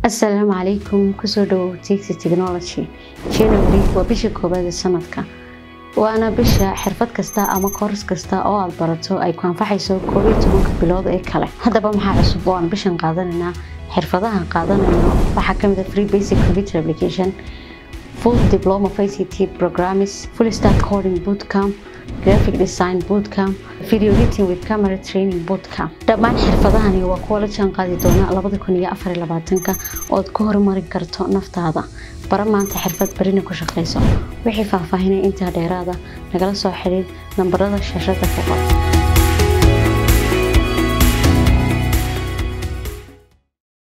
asalaamu calaykum kusoo dhawow tixi technology january waa bisha koowaad ee sanadka waana bisha xirfad kasta ama kooras kasta oo aad barato ay ku anfaxayso koob iyo tobanka bilood ee kale haddaba maxaa cusub oo aan bishan qaadanaynaa xirfadahan qaadanayno waxaa kamid a free basic computer application full diploma of ICT programming full stack coding bootcamp graphic design bootcamp video editing with camera training bootcamp dhammaan xirfadahani waa kuwa la jaan qaadi doona labada kun iyo afar iyo labaatanka ood ku horumarin karto naftaada bara maanta xirfad barina ku shaqayso wixii faahfaahinay intaa dheeraada nagala soo xidhiid nambarada shaashada ka qor